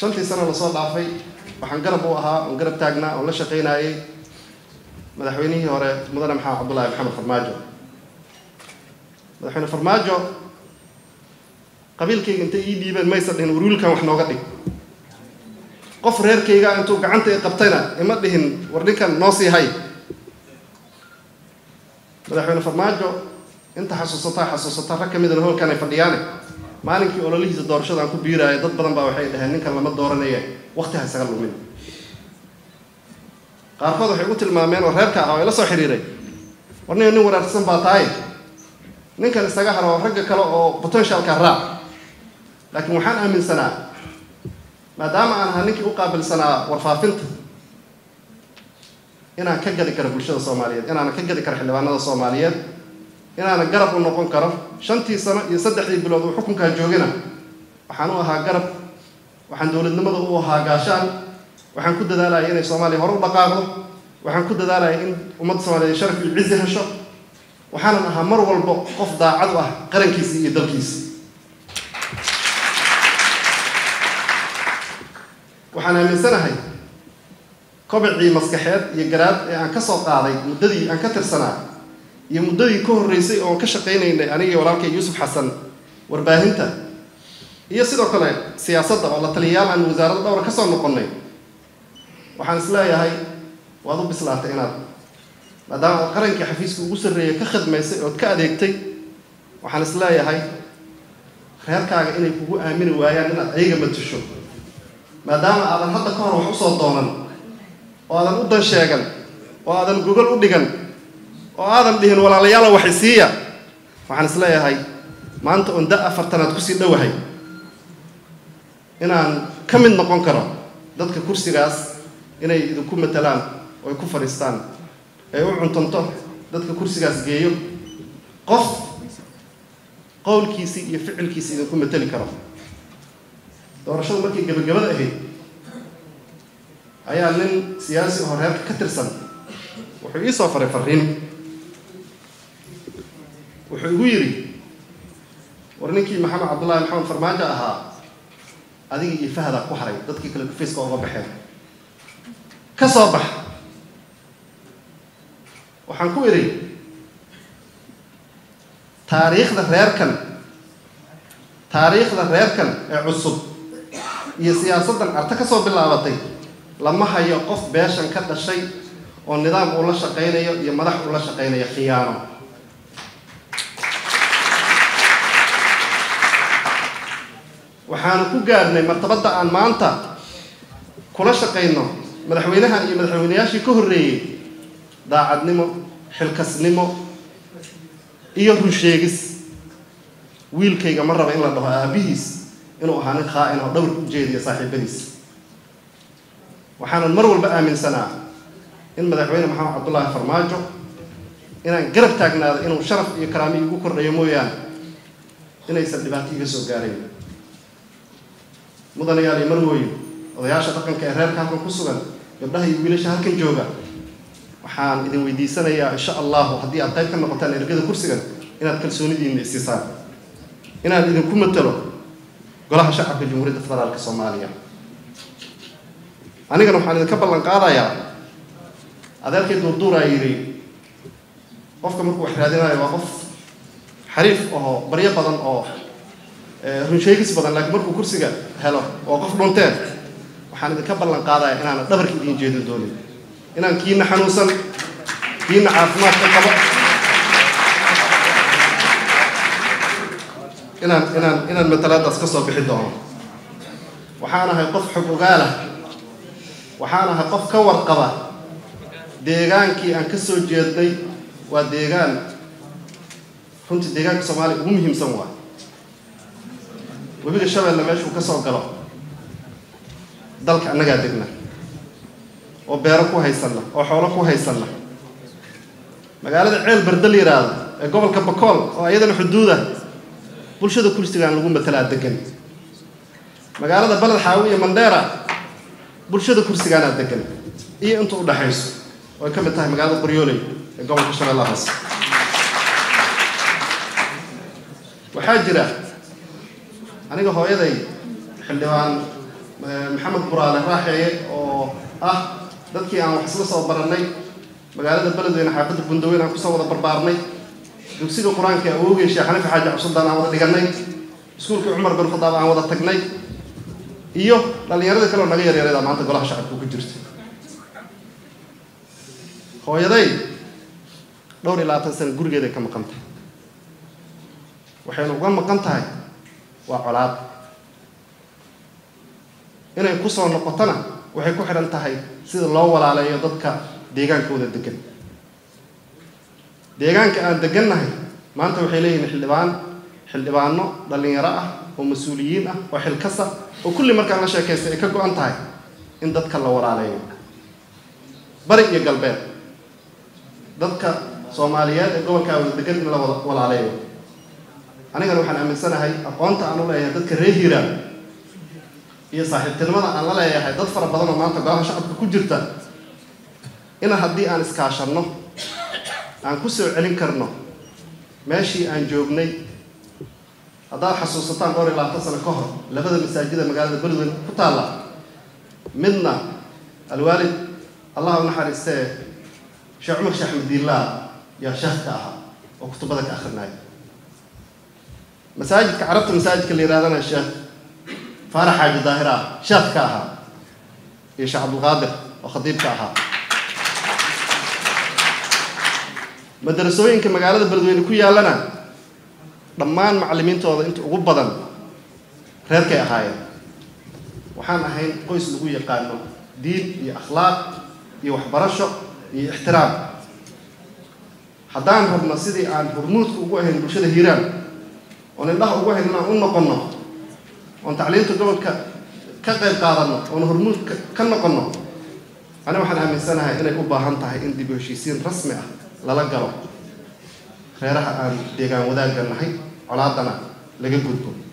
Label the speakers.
Speaker 1: shantii sano lasoo dhaafay waxaan garab u ahaa oon garab taagnaa oon la shaqaynayay madaxweynihii hore mudane maxamed cabdullaahi maxamed farmaajo madaxweyne farmaajo qabiilkayga intay ii dhiibeen maysa dhihin warwiilkan wax nooga dhig qof reerkayga intuu gacanta i qabtayna ima dhihin war ninkan noo sii hay madaxweyne farmaajo inta xasuusataa xasuusataa rag ka midana hoolkan ay fadhiyaane maalinkii ololihiisa doorashada aan ku biiraayo dad badan baa waxay dhaheen ninkan lama dooranaya wakti ha isaga lumin qaarkood waxay ugu tilmaameen oo reerka ah oo ila soo xiriiray war nin nin wanaagsan baa tahay ninkan isaga haro ragga kale oo potentialka raac laakiin waxaan aaminsanaa maadaama aan ahaa ninkii u qaabilsanaa warfaafinta inaan ka gadi karo bulshada soomaaliyeed inaanan ka gadi karo xildhibaanada soomaaliyeed inaanan garab u noqon karo shantii sano iyo saddexdii bilood uu xukunkaa joogina waxaan u ahaa garab waxaan dowladnimada u ahaa gaashaan waxaan ku dadaalaya inay soomaaliya hore u dhaqaaqdo waxaan ku dadaalaya in ummadda soomaaliyeed sharaf iyo cizi hesho waxaanan ahaa mar walbo qof daacad u ah qarankiisa iyo dalkiisa waxaan aaminsanahay kobicii maskaxeed iyo garaad ee aan ka soo qaaday muddadii aan ka tirsanaa iyo muddadii ka horreysay oon ka shaqaynaynay anigii walaalkay yuusuf xasan warbaahinta iyo sidoo kale siyaasadda oo la taliyayaal aan wasaaradda dhowra ka soo noqonnay waxaan is leeyahay waad u bislaatay inaad maadaama aad qarankii xafiiska ugu sarreeyay ka khidmaysay ood ka adeegtay waxaan is leeyahay reerkaaga inay kugu aamini waayaan inaad ayaga matusho maadaama aadan hadda ka hor wax usoo doonan oo aadan u dan sheegan oo aadan gogol u dhigan oo aadan dhihin walaalayaala waxay siiya waxaan is leeyahay maanta oon da afartanaad kusii dhowahay inaan ka mid noqon karo dadka kursigaas inay idinku matalaan oo ay ku fadhiistaan ay u cuntanto dadka kursigaas geeyo qof qowlkiisii iyo ficilkiisii idinku matali karo doorashadu markii gabagabada ahayd ayaa nin siyaasi oo reerka ka tirsan wuxuu ii soo faray fariin wuxuu igu yidhi war ninkii maxamed cabdullaahi maxamed farmaajo ahaa adiga iyo fahdaa ku haray dadkii kale dhufayska oga baxeen ka soo bax waxaan ku idhi taariikhda reerkan taariikhda reerkan ee cusub iyo siyaasaddan arta ka soo bilaabatay lama hayo qof beeshan ka dhashay oo nidaam uu la shaqaynayo iyo madax uu la shaqaynayo khiyaano waxaanu ku gaarnay martabadda aan maanta kula shaqayno madaxweynahan iyo madaxweynayaashii ka horreeyey daacadnimo xilkasnimo iyo runsheegis wiilkayga ma raba in la dhaho aabihiis inuu ahaa nin khaa-in oo dhowrka u jeediya saaxiibadiis waxaanan mar walba aaminsanaa in madaxweyne maxamed cabdullaahi farmaajo inaan garab taagnaado inuu sharaf iyo karaami igu kordhayo mooyaane inaysan dhibaato iga soo gaarayn mudanayaal iyo marwooyin odayaasha dhaqanka ee reerka halkan ku sugan gabdhaha iyo wiilasha halkan jooga waxaan idin weydiisanayaa insha allahu haddii aad qayb ka noqotaan ergada kursigan inaad kalsoonidiina isiisaan inaan idinku matalo golaha shacabka jamhuuriyadda federaalka soomaaliya anigana waxaan idinka ballan qaadayaa adeerkii duurduuraa yidhi qofka markuu wax raadinayo waa qof xariif oo baryo badan oo runsheegis badan laakiin markuu kursiga helo oo qof dhunteen waxaan idinka ballan qaadaya inaana dhabarka idiin jeedin doonin inaan kiina xanuunsan kiina caafimaadka qabo inaan inaan inaan matalaadaas ka soo bixi doono waxaan ahay qof xog ogaalah waxaan ahay qof ka warqaba deegaankii aan ka soo jeednay waa deegaan runtii deegaanka soomaaliya ugu muhiimsan waa webiga shabeelle meeshuu ka soo galo dalka annagaa degna oo beero ku haysanna oo xoolo ku haysanna magaalada ceel barda la yidhaahdo ee gobolka bakool oo iyadana xuduuda bulshada kursigaan lagu matalaa degan magaalada baled xaawi iyo mandheera bulshada kursigaanaa degan iyo inta u dhaxayso oo ay ka mid tahay magaalada qoryooley ee gobolka shabeellaha hoose waxaa jira aniga hooyaday xildhibaan maxamed buraale raaxeeye oo ah dadkii aan wax isla soo barannay magaalada beledweyne xaafadda bundaweyn aan kusoo wada barbaarnay dugsiga qur-aanka ee awowgay sheekh xanifi xaaji cabsuldaan aan wada dhigannay iskuulkii cumar bin khadaab aan wada tagnay iyo dhallinyaradii kale oo naga yaryarada maanta golaha shacabka ku jirta hooyaday dhowr iyo labaatan sano gurigeeday ka maqan tahay waxaynu uga maqan tahay waa colaad inay ku soo noqotona waxay ku xidhan tahay sida loo walaaleeyo dadka deegaankooda degan deegaanka aan degannahay maanta waxay leeyihiin xildhibaan xildhibaano dhallinyaro ah oo mas-uuliyiin ah oo xilkasa oo kulli markaan la sheekaystay ay ka go-an tahay in dadka la walaaleeyo bari iyo galbeed dadka soomaaliyeed ee gobolkaa wada degan in la walaaleeyo anigana waxaan aaminsanahay aqoonta aan u leeyahay dadka reer hiiraan iyo saaxiibtinimada aan la leeyahay dad fara badan oo maanta golaha shacabka ku jirta ina haddii aan iskaashanno aan ku soo celin karno meeshii aan joognay haddaad xasuusataan dhowr iyo labaatan sano ka hor labada masaajida magaalada beledweyne ku taalla midna alwaalid allah u naxariistee sheekh cumar sheekh axmediillah yaa sheekh ka ahaa oo kutubada ka akrinaya masaajidka carabta masaajidka la yidhahdana sheekh faarax xaaji daahir ah sheekh ka ahaa iyo sheekh cabdulqaadir oo khadiib ka ahaa madarasooyinka magaalada beledweyne ku yaallana dhammaan macallimiintooda inta ugu badan reerkay ahaayeen waxaan ahayn qoys lagu yaqaano diin iyo akhlaaq iyo waxbarasho iyo ixtiraam haddaan rabno sidii aan hormuudka ugu ahayn bulshada hiiraan oon indhaha ugu ahayn inaan u noqonno oon tacliinta gobolka ka qayb qaadanno oon hormuudka ka noqonno ani waxaan aaminsanahay inay u baahan tahay in dib u heshiisiin rasmi ah lala galo reeraha aan deegaan wadaagga nahay colaadana laga gudbo